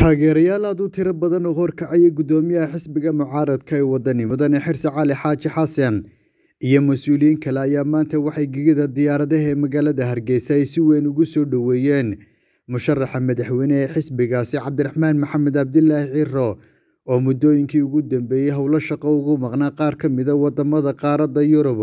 taageerayaal aad u tiro badan oo horkacaya guddoomiyaha xisbiga mucaaradka ee wadani mudane xirse cali xaaji xasan iyo mas-uuliyiin kale ayaa maanta waxay gegida diyaaradaha ee magaalada hargeysa ay si weyn ugu soo dhoweeyeen musharaxa madaxweyne ee xisbigaasi cabdiraxmaan maxamed cabdilaahi ciro oo muddooyinkii ugu dambeeyey howlo shaqo ugu maqnaa qaar ka mida wadamada qaaradda yurub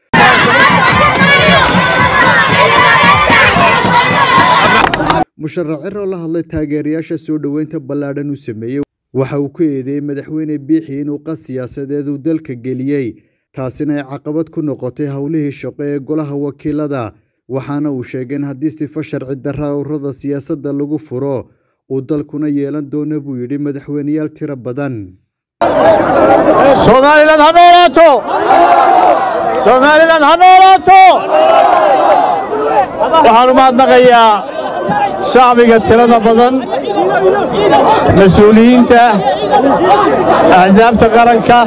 musharax ciro la hadlay taageerayaasha soo dhoweynta ballaadhan u sameeyey waxa uu ku eedeeyey madaxweyne biixi inuu qas siyaasadeed uu dalka geliyey taasina ay caqabad ku noqotay howlihii shaqo ee golaha wakiilada waxaana uu sheegay in haddii sifo sharci darra ururada siyaasadda lagu furo uu dalkuna yeelan doono buu yidhi madaxweyneyaal tiro badan somalilan ha noolaato somalilan ha noolaato waxaan u mahadnaqayaa shacbiga tirada badan mas-uuliyiinta axsaabta qaranka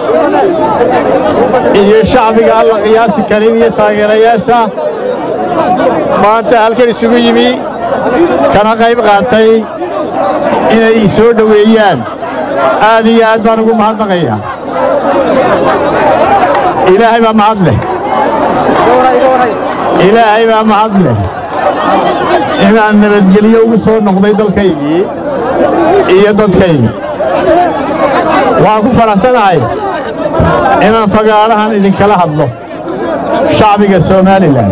iyo shacbiga alla qiyaasi karin iyo taageerayaasha maanta halkan isugu yimi kana qayb qaatay inay soo dhoweeyaan aad iyo aad baan ugu mahadnaqayaa ilaahay baa mahad leh ilaahay baa mahad leh inaan nabadgelyo ugu soo noqday dalkaygii iyo dadkaygii waxaan ku faraxsanahay inaan fagaarahan idinkala hadlo shacbiga somalilan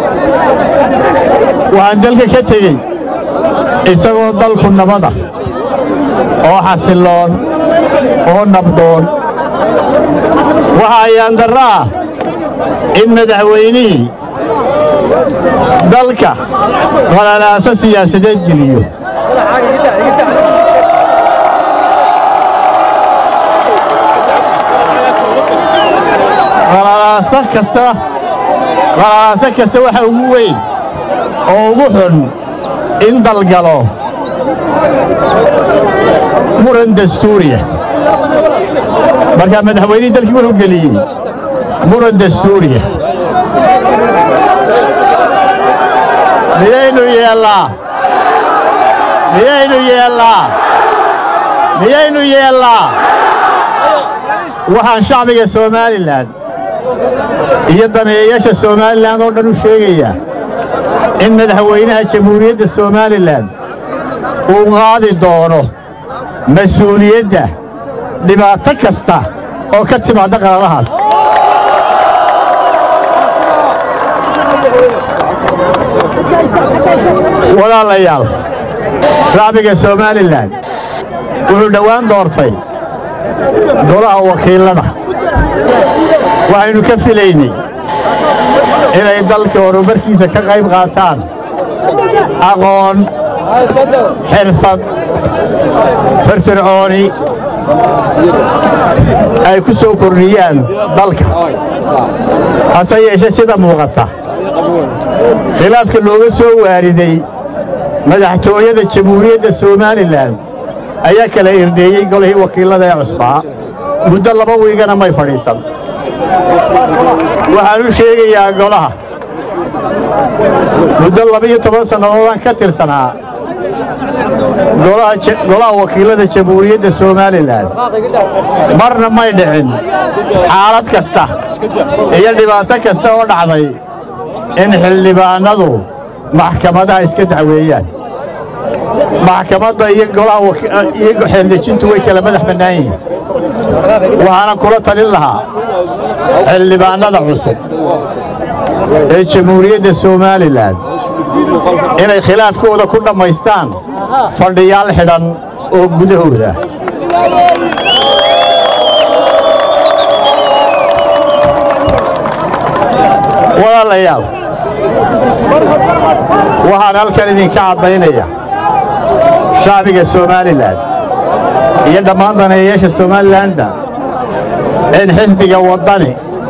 waxaan dalka ka tegey isagoo dalku nabada oo xasilloon oo nabdoon waxa ayaan darro ah in madaxweynihii dalka qalalaaso siyaasadeed geliyo qalalaaso kasta qalalaaso kasta waxa ugu weyn oo ugu xun in dalgalo muran dastuuriya markaa madaxweynihii dalkii wuxuu geliyey muran dastuuriya miyaynu yeellaa miyaynu yeellaa miyaynu yeellaa waxaan shacbiga somalilan iyo daneeyayaasha somalilan oo dhan u sheegayaa in madaxweynaha jamhuuriyadda somalilan uu qaadi doono mas-uuliyadda dhibaato kasta oo ka timaadda qaladahaas walaalayaal shacbiga somalilan wuxuu dhowaan doortay golaha wakiillada waxaynu ka filaynay inay dalka horumarkiisa ka qayb qaataan aqoon xirfad firfircooni ay ku soo kordhiyaan dalka hase yeeshe sida muuqata khilaafka looga soo waariday madaxtooyada jamhuuriyadda somalilan ayaa kala irdheeyey golihii wakiillada ee cusbaa muddo laba wiigana may fadhiisan waxaan u sheegayaa golaha muddo labiyo toban sannadoodaan ka tirsanaa golaha wakiillada jamhuuriyadda somalilan marna may dhicin xaalad kasta iyo dhibaato kasta oo dhacday in xildhibaannadu maxkamadaha iska dacweeyaan maxkamadda iyo iyo xeerdejintu way kala madax bannaan yihiin waxaana kula talin lahaa xildhibaannada cusub ee jamhuuriyadda somalilan inay khilaafkooda ku dhammaystaan fadhiyaal xidhan oo gudahooda walaalayaal waxaan halkan idinka caddaynaya shacbiga somalilan iyo dhammaan daneeyayaasha somalilanna in xisbiga waddani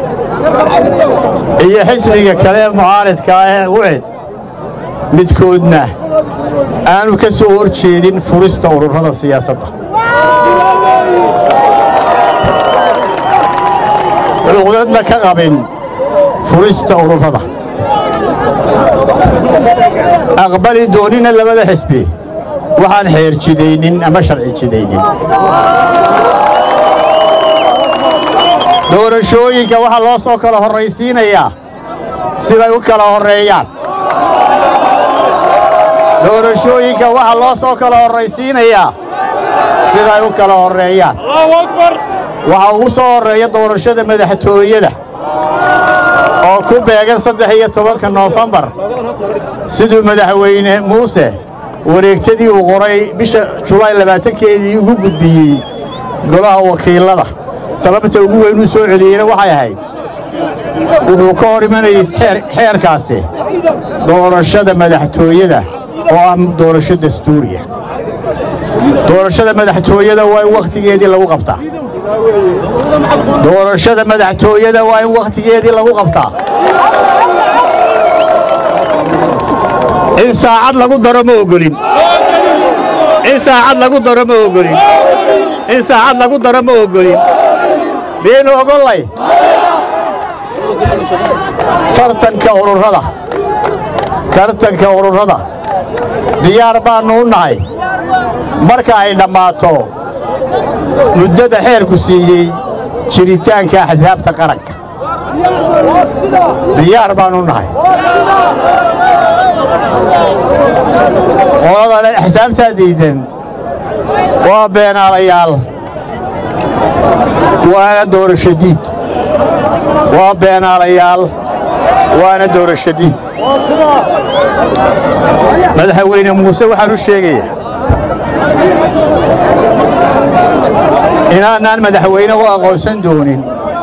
iyo xisbiga kale ee mucaaridkaa ee ucid midkoodna aanu ka soo hor jeedin furista ururada siyaasadda cuqdadna ka qabin furista ururada aqbali doonina labada xisbi waxaan xeer jidaynin ama sharci jidaynin doorashooyinka waxaa loo soo kala horraysiinayaa siday u kala horreeyaan doorashooyinka waxaa loo soo kala horraysiinayaa siday u kala horreeyaan waxaa ugu soo horreeya doorashada madaxtooyada oo ku beegan saddex iyo tobanka noofembar siduu madaxweyne muuse wareegtadii uu qoray bisha julaay labaatankeedii ugu gudbiyey golaha wakiilada sababta ugu weyn uu soo celiyeyna waxay ahayd wuxuu ka hor imanayay xeerkaasi doorashada madaxtooyada oo ah doorasho dastuuriya doorashada madaxtooyada waa in wakhtigeedii lagu qabtaa doorashada madaxtooyada waa in wakhtigeedii lagu qabtaa in saacad lagu daro ma ogolin in saacad lagu daro ma ogolin in saacad lagu daro ma ogolin miyaynu ogollay tartanka ururada tartanka ururada diyaar baannu u nahay marka ay dhammaato muddada xeerku siiyey jiritaanka axsaabta qaranka diyaar baannu u nahay qoladale axsaabtaa diidan waa beenaalayaal waana doorasho diid waa beenaalayaal waana doorasho diid madaxweyne muuse waxaan u sheegayaa inaanaan madaxweyne u aqoonsan doonin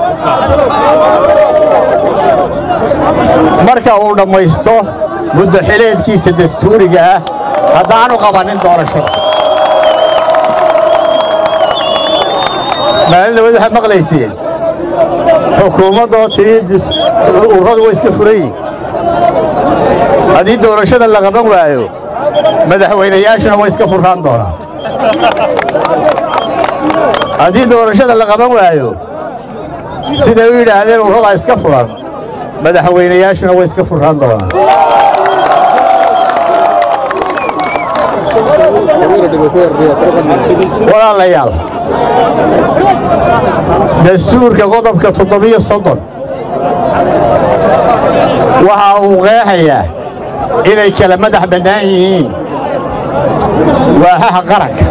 marka uu dhammaysto muddo xileedkiisa dastuuriga ah haddaanu qabannin doorashada maalin labad waxaad maqlayseen xukuumaddoo tidhi ururadu way iska furan yihin haddii doorashada la qaban waayo madaxweynayaashuna way iska furraan doonaan haddii doorashada la qaban waayo siday u yidhaahdeen ururadaa iska furan madaxweynayaashuna way iska furraan doonaan walaalayaal dastuurka qodobka toddobiyo soddon waxa uu qeexayaa inay kala madax bannaan yihiin waahaha qaranka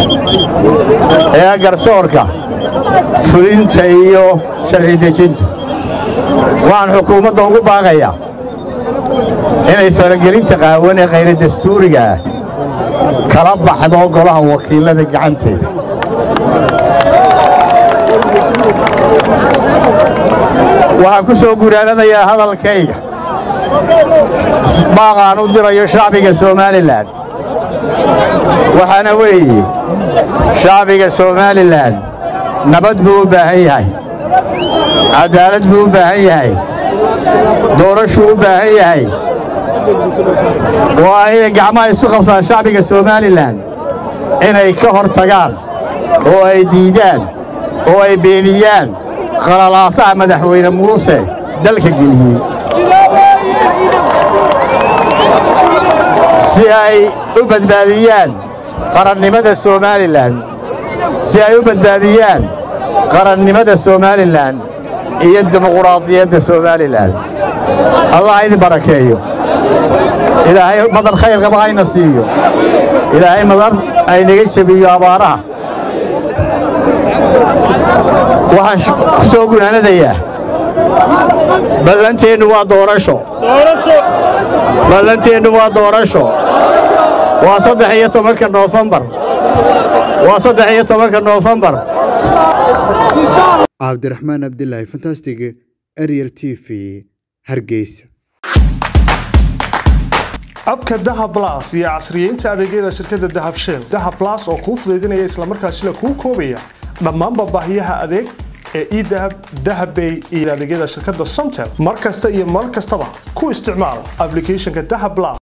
ee garsoorka fulinta iyo sharci dejintu waxaan xukuumadda ugu baaqayaa inay faragelinta qaawan ee khayra dastuuriga ah kala baxdo golaha wakiilada gacanteeda waxaan ku soo guraanadayaa hadalkayga baaqaan u dirayo shacbiga somalilan waxaana weeye shacbiga somalilan nabad buu u baahan yahay caddaalad buu u baahan yahay doorashuu u baahan yahay waa inay gacmaha isu qabsaan shacbiga somalilan inay ka hor tagaan oo ay diidaan oo ay beeniyaan qalalaasaha madaxweyne muuse dalka geliyey si ay u badbaadiyaan qarannimada somalilan si ay u badbaadiyaan qarannimada somalilan iyo dimuquraadiyadda somalilan allah idin barakeeyo ilaahay madar khayr qaba hayna siiyo ilaahay madar aynaga jebiyo abaaraha waxaan ku soo gunaanadayaa ballanteennu waa doorasho ballanteennu waa doorasho waa saddex iyo tobanka noofembar waa saddex iyo tobanka noofembar cabdiraxmaan abdilaahi fantastig ariel t v hargeysa abka dahab las iyo casriyeynta adeegyada shirkadda dahab shell dahab las oo kuu fudaydinaya islamarkaasina kuu koobaya dhammaanba baahiyaha adeeg ee edahab dahabbay iyo adeegyada shirkadda somtel mar kasta iyo mar kastaba ku isticmaal ablicathonka dahab las